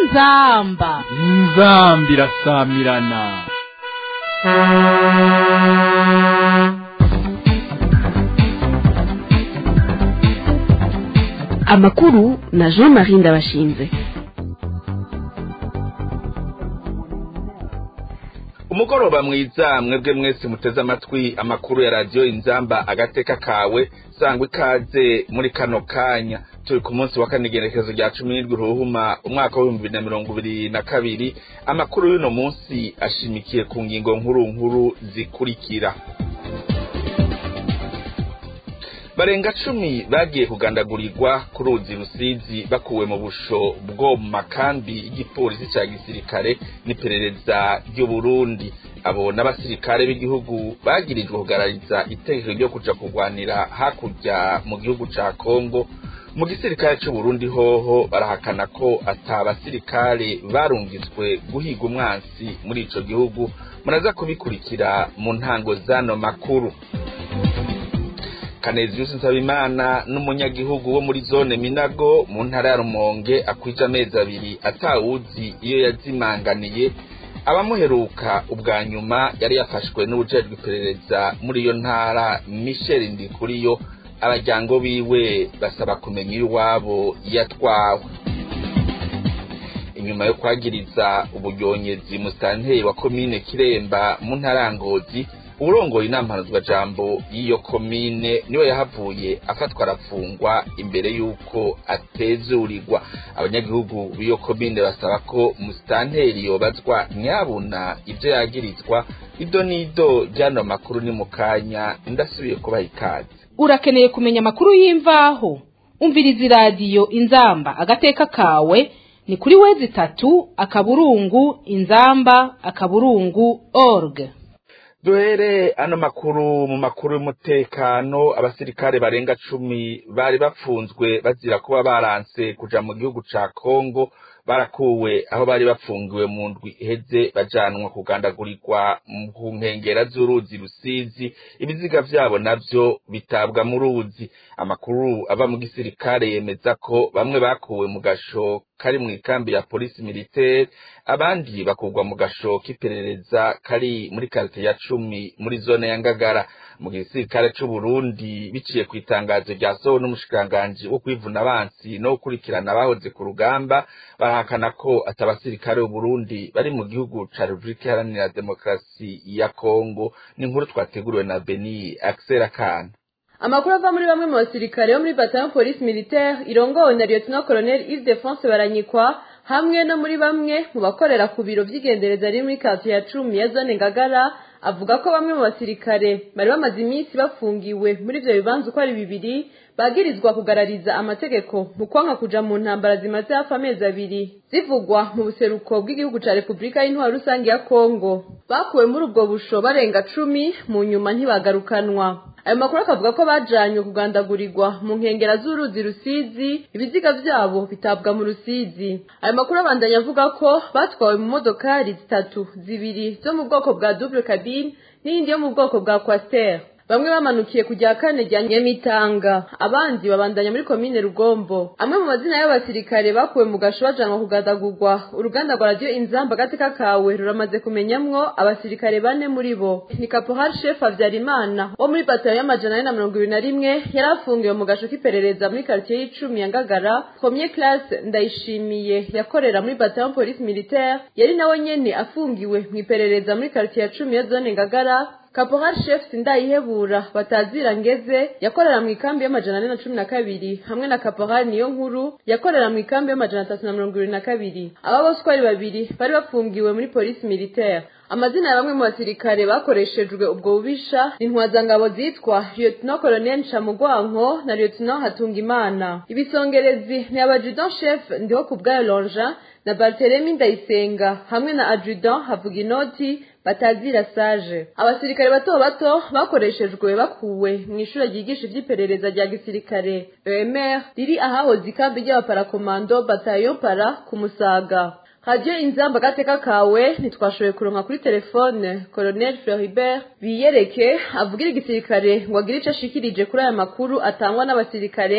inzamba inzambi irasamirana amakuru na jean marie ndabashinze umugoroba mwiza mwebwe mwese muteze amatwi amakuru ya radiyo inzamba agateka kawe sangwa ikaze muri kano kanya turi ku munsi wa kane igenekerezo rya cumi n'indwi ruhuma umwaka w'ibihumbi bibiri na mirongo ibiri na kabiri amakuru y'uno munsi ashimikiye ku ngingo nkuru nkuru zikurikira barenga cumi bagiye kugandagurirwa ku ruzi rusizi bakuwe mu busho bwo mu makambi y'igipolisi cya gisirikare n'iperereza ry'uburundi abo n'abasirikare b'igihugu bagirijwe kugarariza itegeko ryo kuja kurwanira hakurya mu gihugu ca kongo mu gisirikare c'uburundi hoho barahakana ko ata basirikare barungitswe guhiga umwansi muri ico gihugu muraza kubikurikira mu ntango z'ano makuru Kanezius Nsabimana n'umunyagihugu wo muri zone Minago mu ntara ya Rumonge akwije amezi abiri atawuzi iyo yazimanganiye abamuheruka ubwa nyuma yari yafashwe n'ubujejwe iperereza muri iyo ntara Michel Ndikuriyo abajyango biwe basaba kumenya iwabo yatwawe inyuma yo kwagiriza uburyonyezi musitanteri wa komine Kiremba mu ntara ya Ngozi urongoye inama jambo y'iyo komine niwe yahavuye afatwa arafungwa imbere y'uko atezurirwa abanyagihugu b'iyo komine basaba ko musitanteri yobazwa nyabuna ibyo yagirizwa ido n'ido ry'ano makuru ni mu kanya ndasubiye kubaha ikaze urakeneye kumenya amakuru y'imvaho umviriza iradiyo inzamba agateka kawe ni kuri wezi itatu akaburungu inzamba akaburungu org duhere ano makuru mu makuru y'umutekano abasirikare barenga cumi bari bapfunzwe bazira kuba baranse kuja mu gihugu ca kongo barakuwe aho bari bafungiwe mu ndwi iheze bajanwa kugandagurirwa ku nkengera z'uruzi rusizi ibiziga vyabo navyo bitabwa mu ruzi amakuru ava mu gisirikare yemeza ko bamwe bakuwe mu gasho kari mu ikambi ya polisi militaire abandi bakugwa mu gasho k'iperereza kari muri karite ya cumi muri zone ya ngagara mu gisirikare c'uburundi biciye ku itangazo ryasohowe n'umushikiranganji wo kwivuna abansi no gukurikirana abahoze ku rugamba barahakana ko ati abasirikare b'uburundi bari mu gihugu ca repubulika iharanira demokarasi ya kongo ni inkuru twateguriwe na beni axel kana amakuru ava muri bamwe mu basirikare bo muri bataillon police militaire irongowe na lieutenant colonel Yves Defonse baranyikwa hamwe no muri bamwe mu bakorera ku biro vy'igendereza riri muri kati ya cumi ya zone ngagara avuga ko bamwe mu basirikare bari bamaze iminsi bafungiwe muri ivyo bibanza uko ari bibiri bagirizwa kugarariza amategeko mu kwanka kuja mu ntambara zimaze hafi amezi abiri zivugwa mu buseruko bw'igihugu ca repubulika y'intwaro rusange ya kongo bakuwe muri ubwo busho barenga cumi mu nyuma ntibagarukanwa ayo makuru akavuga ko bajanywe kugandagurirwa mu nkengera z'uruzi rusizi ibiziga vyabo bitabwa mu rusizi ayo makuru abandanya avuga ko batwawe mu modokari zitatu zibiri zo mu bwoko bwa double cabine n'iyindi yo mu bwoko bwa quaster bamwe bamanukiye kujya kane rya nyamitanga abandi babandanya muri komine rugombo amwe mu mazina y'abasirikare bakuwe mu gasho bajanwa kugadagurwa uruganda rwa radiyo inzamba agateka kawe ruramaze kumenyamwo abasirikare bane muri bo ni kaporal chef habyarimana wo muri batayo y'amajana ane na mirongo ibiri na rimwe yari afungiwe mu gasho k'iperereza muri karitsiye y'icumi ya ngagara premier classe ndayishimiye yakorera muri batayo polisi militaire yari nawe nyene afungiwe mu iperereza muri karitsiye ya cumi ya zone ngagara Caporal Chef Sindayihebura batazira ngeze yakorera mu ikambi y'amajana ane na cumi na kabiri hamwe na Caporal niyo nkuru yakorera mu ikambi y'amajana atatu na mirongo ibiri na kabiri aba bose uko ari babiri bari bafungiwe muri polisi militaire amazina ya bamwe mu basirikare bakoreshejwe ubwo bubisha ni intwazangabo zitwa lieutenant colonel ncamugwanko na lieutenant hatungimana ibisongerezi ni abadjudant chef ndiho ku bwayo lonja na barthelemy ndayisenga hamwe na adjudant havuga inoti batazira sage abasirikare bato bato bakoreshejwe bakuwe mu ishuri ryigisha ivy'iperereza rya gisirikare EMR riri ahahoze ikambi ry'abaparakomando bataillon para ku musaga radiyo inzamba agateka kawe ntitwashoboye kuronka kuri telefone colonel floribert biyereke avugira igisirikare ngo agire ico ashikirije kuri aya makuru atangwa n'abasirikare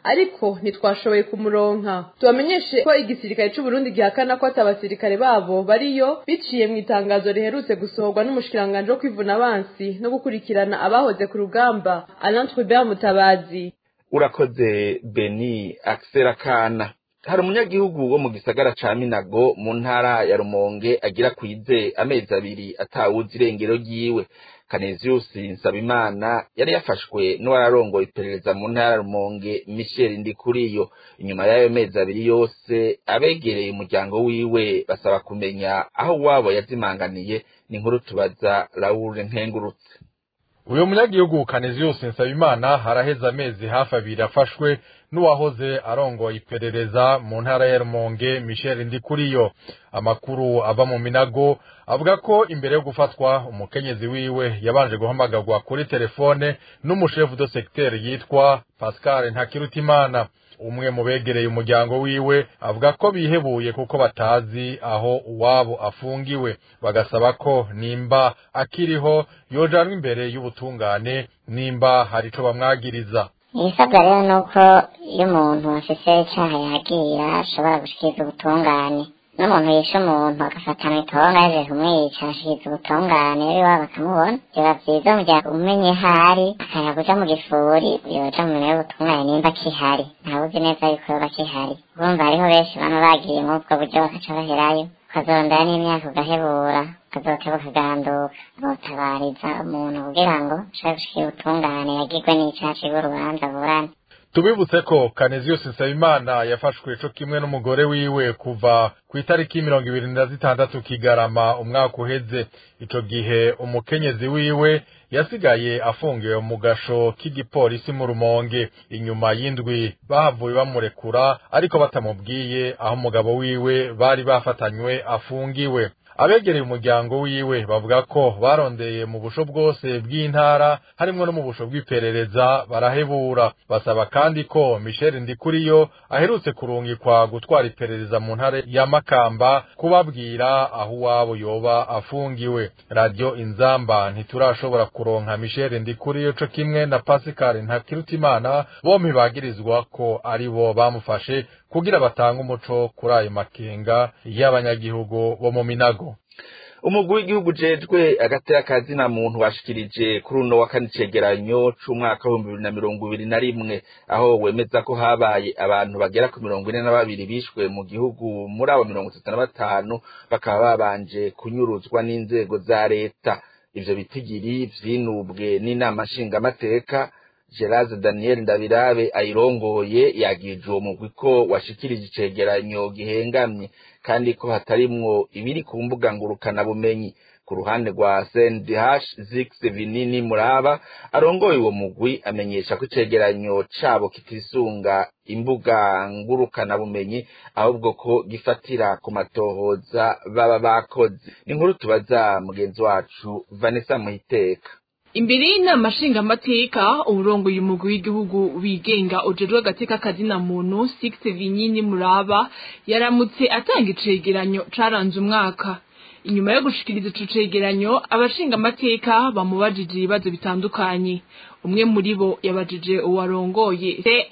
ariko ntitwashoboye kumuronka tubamenyeshe ko igisirikare c'u Burundi gihakana ko atabasirikare babo bariyo biciye mu itangazo riherutse gusohorwa n'umushikiranganje wo kwivuna abansi no gukurikirana abahoze ku rugamba Alain Trubert Mutabazi urakoze beni akisera kana hari umunyagihugu wo mu gisagara ca minago mu ntara ya rumonge agira kwize amezi abiri atawuzi irengero ryiwe kanezius nsabimana yari yafashwe n'uwararongoye iperereza mu ntara ya rumonge michel ndikuriyo inyuma y'ayo mezi abiri yose abegereye umuryango wiwe basaba kumenya aho wabo yazimanganiye ni inkuru tubaza raul nkengurutse uyu munyagihugu Canisius Nsabimana haraheze amezi hafi abiri afashwe n'uwahoze arongoye iperereza mu ntara ya Rumonge Michel Ndikuriyo amakuru ava mu minago avuga ko imbere yo gufatwa umukenyezi wiwe yabanje guhamagarwa kuri telefone n'umushefu de secteur yitwa Pascal Ntakirutimana umwe mu begereye umuryango wiwe avuga ko bihebuye kuko batazi aho uwabo afungiwe bagasaba ko nimba akiriho yojanwa imbere y'ubutungane nimba hari ico bamwagiriza ibisabwa rero ni uko iyo umuntu afise icaha yagira ashobora gushikiriza ubutungane n'umuntu yishe umuntu agafatana itonga yaje kumwica ashikiriza ubutungane rero iwabo bakamubona biba vyiza mu gihe umenye hari akaya kuja mu gifuri yoja mu minwe y'ubutungane nimba kihari ntawuzi neza yuko yoba kihari urumva hariho benshi bano bagiye muri ubwo buryo bakaca baherayo ukazondera n'imyaka ugahebura ukazoteba ukaganduka botabariza umuntu kugira ngo ashobore gushikira ubutungane yagirwe n'icaha cigwa urubanza burane tubibutse ko Canisius Nsabimana yafashwe co kimwe n'umugore wiwe kuva ku itariki mirongo ibiri na zitandatu kigarama umwaka uheze ico gihe umukenyezi wiwe yasigaye afungiwe mu gasho k'igipolisi mu rumonge inyuma y'indwi bahavuye bamurekura ariko batamubwiye aho umugabo wiwe bari bafatanywe afungiwe abegereye umuryango wiwe bavuga ko barondeye mu busho bwose bw'intara harimwo no mu busho bw'iperereza barahebura basaba kandi ko Michel Ndikuriyo aherutse kurungikwa gutwara iperereza mu ntara ya Makamba kubabwira aho uwabo yoba afungiwe radio inzamba ntiturashobora kuronka Michel Ndikuriyo co kimwe na Pascal Ntakirutimana bompi bagirizwa ko ari bo bamufashe kugira batange umuco kuri ayo makenga y'abanyagihugu bo mu minago umugwi w'igihugu ujejwe agatera kazina muntu washikirije kuri uno wa kane icegeranyo c'umwaka w'ibihumbi bibiri na mirongo ibiri na rimwe aho wemeza ko habaye abantu bagera ku mirongo ine na babiri bishwe mu gihugu muri abo mirongo itatu na batanu bakaba babanje kunyuruzwa n'inzego za leta ivyo bitigiri vyinubwe n'inama nshingamateka Gerard Daniel Ndabirabe ayirongoye yagirije uwo mugwi ko washikirije icegeranyo gihengamye kandi ko hatarimwo ibiri ku mbuga ngurukana bumenyi ku ruhande rwa CNDH Zix Vinini Muraba arongoye uwo mugwi amenyesha ko icegeranyo cabo kitisunga imbuga ngurukana bumenyi ahubwo ko gifatira ku matohoza baba bakoze ni inkuru tubaza mugenzi wacu Vanessa Muhiteka imbere y'inama nshingamateka uburongoye umugwi w'igihugu wigenga ujejwe agateka kazina muntu six vinyini muraba yaramutse atanga icegeranyo caranze umwaka inyuma yo gushikiriza ico cegeranyo abashingamateka bamubajije ibibazo bitandukanye umwe muri bo yabajije uwarongoye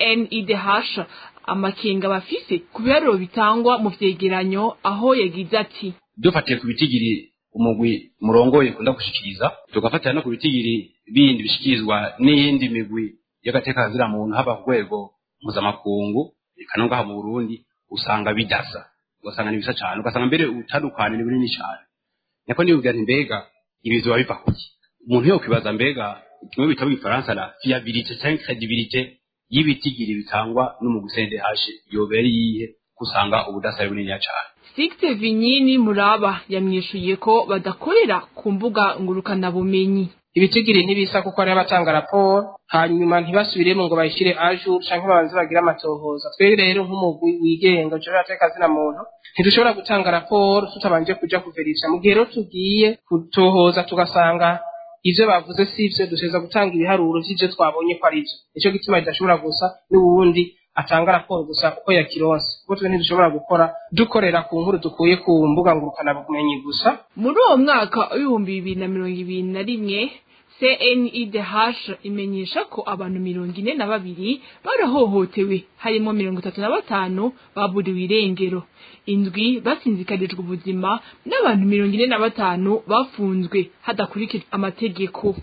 CNIDH amakenga bafise ku biharuro bitangwa mu vyegeranyo aho yagize ati dufatiye ku bitigiri umugwi murongoye kunda gushikiriza tugafatira no ku bitigiri bindi bishikirizwa n'iyindi migwi y'agateka kazira muntu haba ku rwego mpuzamakungu eka no ngaha mu Burundi usanga bidasa ugasanga ni bisa cyane ugasanga mbere utandukane ni bunini cyane niko niyo ubwira mbega ibizo biba biva kuki umuntu yo kwibaza mbega kimwe bita mu Gifaransa la fiabilité cyangwa credibilité y'ibitigiri bitangwa n'umugwi CNDH yobera yihe kusanga ubudasa bunini cyane Sixte Vinyini Muraba yamwishuye ko badakorera ku mbuga ngurukanabumenyi ibitigiri ntibisa kuko ari abatanga raporo hanyuma ntibasubiremo ngo bayishyire ajour canke babanze bagire amatohoza twebwe rero nk'umugwi wigenga ujejwe agateka kazina muntu ntidushobora gutanga raporo tutabanje kuja kuverisha mu gihe rero tugiye kutohoza tugasanga ivyo bavuze si ivyo dushobora gutanga ibiharuro vy'ivyo twabonye ko ari vyo nico gituma bidashobora gusa n'uwundi atanga raporo gusa uko yakironse kuko twe ntidushobora gukora dukorera ku nkuru dukuye ku mbuga ngurukanabumenyi gusa muri uwo mwaka w'ibihumbi bibiri na mirongo ibiri na rimwe CNIDH imenyesha ko abantu mirongo ine na babiri barahohotewe harimo mirongo itatu na batanu baburiwe irengero indwi basinzikarijwe ubuzima n'abantu mirongo ine na batanu bafunzwe hadakurikijwe amategeko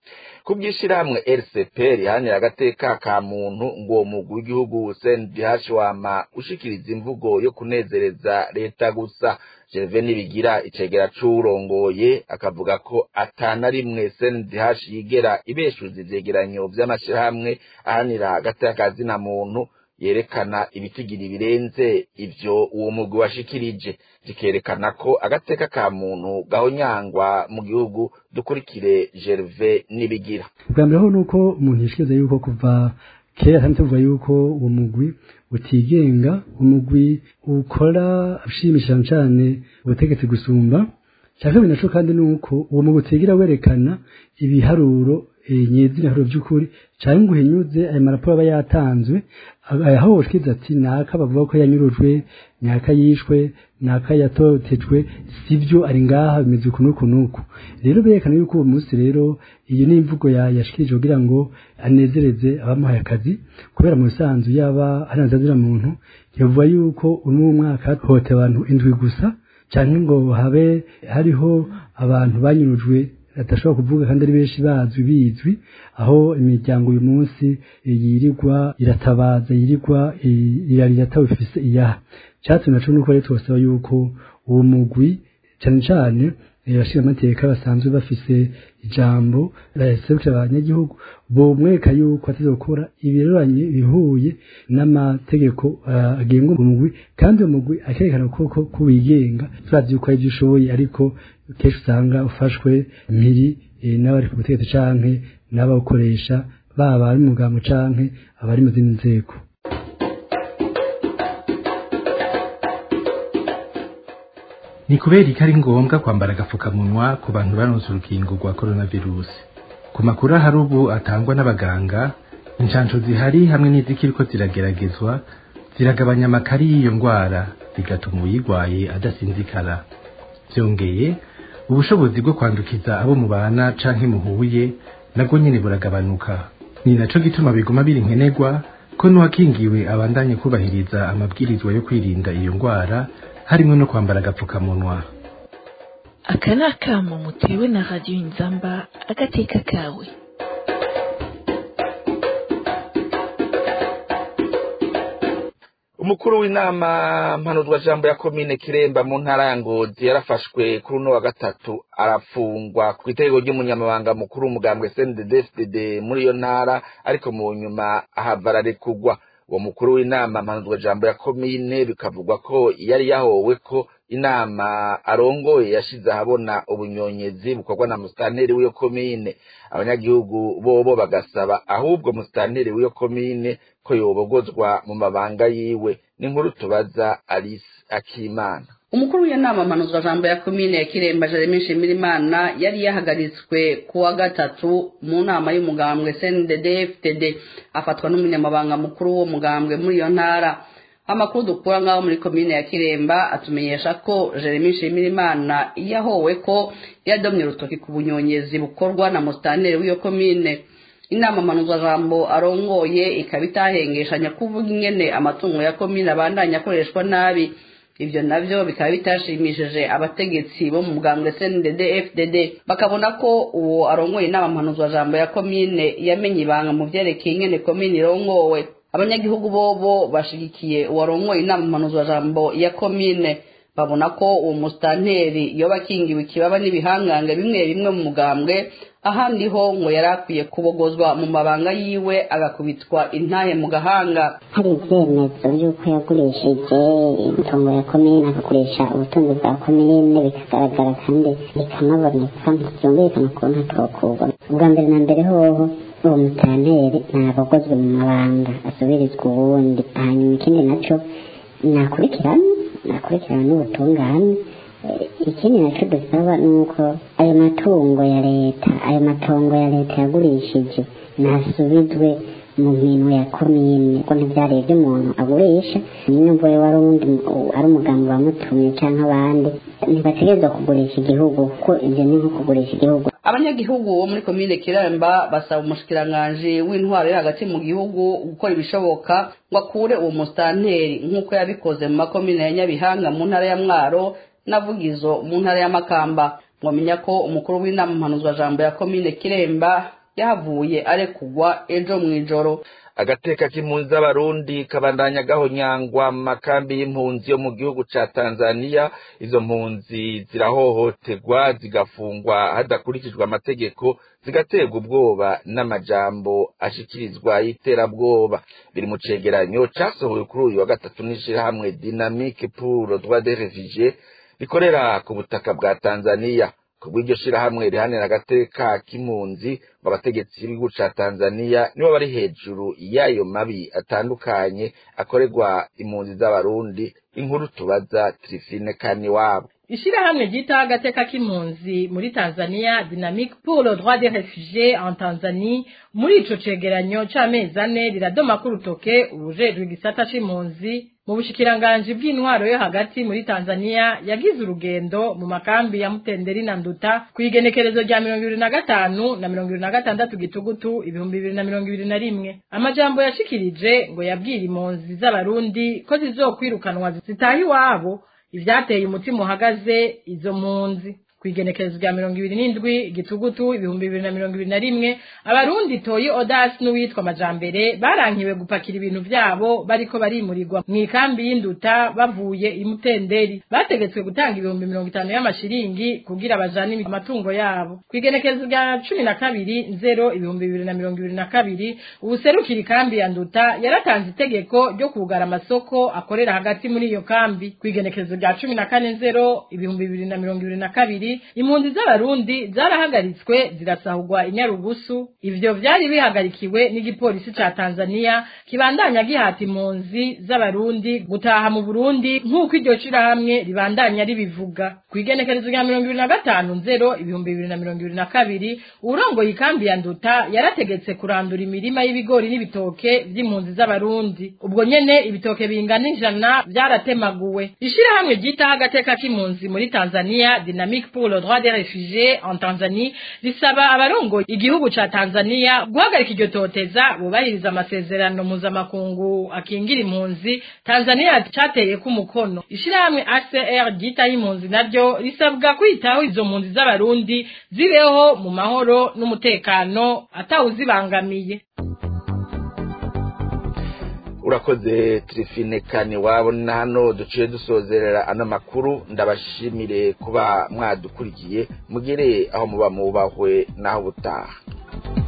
ku bw'ishyirahamwe rcp rihanira agateka ka muntu ngo uwo mugwi w'igihugu cndh wama ushikiriza imvugo yo kunezereza leta gusa gerve nibigira icegera c'uwurongoye akavuga ko atana rimwe cndh yigera ibeshuza ivyegeranyo vy'amashirahamwe ahanira agateka ka zina muntu yerekana ibitigiri birenze ivyo uwo mugwi washikirije zikerekana ko agateka ka muntu gahonyangwa mu gihugu dukurikire Gerve nibigira bwa mbere ho nuko umuntu yishikiriza yuko kuva kera kandi tuvuga yuko uwo mugwi utigenga umugwi ukora ushimisha cyane ubutegetsi gusumba cyangwa binaco kandi nuko uwo mugwi utigira werekana ibiharuro nyezi ibiharuro by'ukuri cyangwa ngo uhinyuze ayo maraporo aba yatanzwe aho woshyize ati naka bavuga ko yanyurujwe naka yishwe naka yatotejwe sibyo ari ngaha bimeze uku n'uku n'uku rero berekana yuko uwo munsi rero iyi ni imvugo yashikirije kugira ngo anezereze abamuhaye akazi kubera mu bisanzwe yaba anazazira muntu yavuga yuko uno mwaka hote abantu indwi gusa cyangwa ngo habe hariho abantu banyurujwe badashobora kuvuga kandi ari benshi bazwi bizwi aho imiryango uyu munsi yirirwa iratabaza yirirwa irarira ifise iyaha cyatumye naco nuko rero tubasaba yuko uwo mugwi cyane cyane abashira amateka basanzwe bafise ijambo baserukira abanyagihugu bomwereka yuko ateze gukora ibiroranye bihuye n'amategeko agenga umugwi kandi uwo mugwi akerekana koko ko wigenga turazi yuko ari ibyo ushoboye ariko kenshi usanga ufashwe mpiri n'abari ku butegetsi canke n'abawukoresha baba ari mugambo canke abari mu zindi nzego ni kubera ko ari ngombwa kwambara agapfukamunwa ku bantu baronse urukingo rwa coronavirusi ku makuru ahari ubu atangwa n'abaganga inshansho zihari hamwe n'izikiriko zirageragezwa ziragabanya amakari y'iyo ndwara bigatuma uyirwaye adasinzikara byongeye ubushobozi bwo kwandukiza abo mubana canke muhuye nabwo nyene buragabanuka ni naco gituma biguma biri nkenerwa ko n'uwakingiwe abandanye kubahiriza amabwirizwa yo kwirinda iyo ndwara harimo no kwambara agapfukamunwa aka ni akamo mutewe na radiyo inzamba agateka kawe umukuru w'inama mpanuzwa jambo ya komine kiremba mu ntara ya ngozi yarafashwe kuri uno wa gatatu arafungwa ku itegeko ry'umunyamabanga mukuru w'umugambwe cndd muri iyo ntara ariko mu nyuma ahava ararekugwa uwo mukuru w'inama mpanuzwa jambo ya komine bikavugwa ko yari yahowe ko inama arongoye yashize ahabona ubunyonyezi bukorwa na musitanteri w'iyo komine abanyagihugu bobo bagasaba ahubwo musitanteri w'iyo komine ko yobogozwa mu mabanga yiwe n'inkuru tubaza alice akimana umukuru w'inama mpanuzwa jambo ya komine ya kiremba jeremy nshimirimana yari yahagaritswe ku wa gatatu mu nama y'umugambwe cndd ftd afatwa n'umunyamabanga mukuru w'uwo mugambwe muri iyo ntara amakuru dukura ngaho muri komine ya kiremba atumenyesha ko jeremy nshimirimana yahowe ko yadomye urutoki ku bunyonyezi bukorwa na musitanteri w'iyo komine inama mpanuzwa jambo arongoye ikaba itahengeshanya kuvuga ingene amatungo ya komine abandanya akoreshwa nabi ibyo navyo bikaba bitashimishije abategetsi bo mu bwambwe CNDD FDD bakabona ko uwo arongoye inama mpanuzwa jambo ya komine yamenye ibanga mu vyerekeye ingene komine irongowe abanyagihugu bobo bashigikiye uwarongoye inama mpanuzwa jambo ya komine babona ko uwo musitanteri yoba akingiwe ikibaba n'ibihangange bimwe bimwe mu mugambwe ahandi ho ngo yari akwiye kubogozwa mu mabanga yiwe agakubitwa intahe mu gahanga hari ibyemezo by'uko yagurishije imitungo ya komine agakoresha ubutunzi bwa komine bikagaragara kandi bikanaboneka byumvikana ukuntu atokurwa ubwa mbere na mbere hoho uwo mutanteri ntabogozwe mu mabanga asubirizwa uwundi hanyuma ikindi naco nakurikirana nakurikirana n'ubutungane ikindi nacyo dusaba ni uko ayo matungo ya leta ayo matongo ya leta yagurishije nasubizwe mu minwe ya komine ko ntivyari ivy'umuntu agurisha nyine wari uwundi ari umugambi wamutumye canke abandi ntibategerezwa kugurisha igihugu kuko ivyo ni nko kugurisha igihugu abanyagihugu bo muri komine kiremba basaba umushikiranganji w'intwaro yo hagati mu gihugu gukora ibishoboka ngo akure uwo musitanteri nk'uko yabikoze mu makomine ya nyabihanga mu ntara ya mwaro navugizo mu ntara ya makamba mwamenya ko umukuru w'inama mpanuzwajambo ya komine kiremba yahavuye arekugwa ejo mw'ijoro agateka k'impunzi z'abarundi kabandanya gahonyangwa mu makambi y'impunzi yo mu gihugu ca tanzaniya izo mpunzi zirahohoterwa zigafungwa hadakurikijwe amategeko zigaterwa ubwoba n'amajambo ashikirizwa y'iterabwoba biri mu cegeranyo casohowe kuri uyu wa gatatu n'ishirahamwe dynamique pour le droit des réfugiés rikorera ku butaka bwa tanzaniya kubw'iryo shirahamwe rihanira agateka k'impunzi ngo abategetsi b'igihugu ca tanzaniya nibo bari hejuru y'ayo mabi atandukanye akorerwa impunzi z'abarundi inkuru tubaza trifine kaniwabo ishirahamwe ryita agateka k'impunzi muri tanzania dynamique pour le droit des réfugiés en tanzanie muri ico cegeranyo c'amezi ane riradoma ko urutoke urujejwe igisata c'impunzi mu bushikiranganji bw'intwaro yo hagati muri tanzania yagize urugendo mu makambi ya mutenderi na nduta ku igenekerezo rya mirongo ibiri na gatanu na mirongo ibiri na gatandatu gitugutu ibihumbi bibiri na mirongo ibiri na rimwe amajambo yashikirije ngo yabwira impunzi z'abarundi ko zizokwirukanwa zitaha iwabo ivyateye umutima uhagaze izo mpunzi kwigenekerezo rya mirongo ibiri n'indwi igitugutu ibihumbi bibiri na mirongo ibiri na rimwe abarundi toyi odasi n'uwitwa amajambere barankiwe gupakira ibintu vyabo bariko barimurirwa mu ikambi y'induta bavuye imutenderi bategetswe gutanga ibihumbi mirongo itanu y'amashiringi kugira bajane amatungo yabo kwigenekerezo rya cumi na kabiri nzero ibihumbi bibiri na mirongo ibiri na kabiri ubuserukira ikambi ya nduta yaratanze itegeko ryo kugara amasoko akorera hagati muri iyo kambi kwigenekerezo rya cumi na kane nzero ibihumbi bibiri na mirongo ibiri na kabiri impunzi z'abarundi zarahagaritswe zirasahurwa inyarugusu ivyo vyari bihagarikiwe n'igipolisi ca Tanzania kibandanya gihata impunzi z'abarundi gutaha mu Burundi nk'uko iryo shirahamwe ribandanya ribivuga kwigenekerezo rya mirongo ibiri na gatanu nzero ibihumbi bibiri na mirongo ibiri na kabiri urongoye ikambi ya nduta yarategetse kurandura imirima y'ibigori n'ibitoke vy'impunzi z'abarundi ubwo nyene ibitoke bingana ijana vyaratemaguwe ishirahamwe ryitaho agateka k'impunzi muri Tanzania Dynamique pour le droit des réfugiés en Tanzanie risaba abarongoye igihugu ca Tanzania guhagarika iryo toteza bubahiriza amasezerano mpuzamakungu akingira impunzi Tanzania cateye ku mukono ishirahamwe ACR ryitaho impunzi naryo risabwa kwitaho izo mpunzi z'abarundi zibeho mu mahoro n'umutekano atawuzibangamiye urakoze trifine kani wabo na hano duciye dusozerera ano makuru ndabashimire kuba mwadukurikiye mugere aho muba mubahwe naho butaha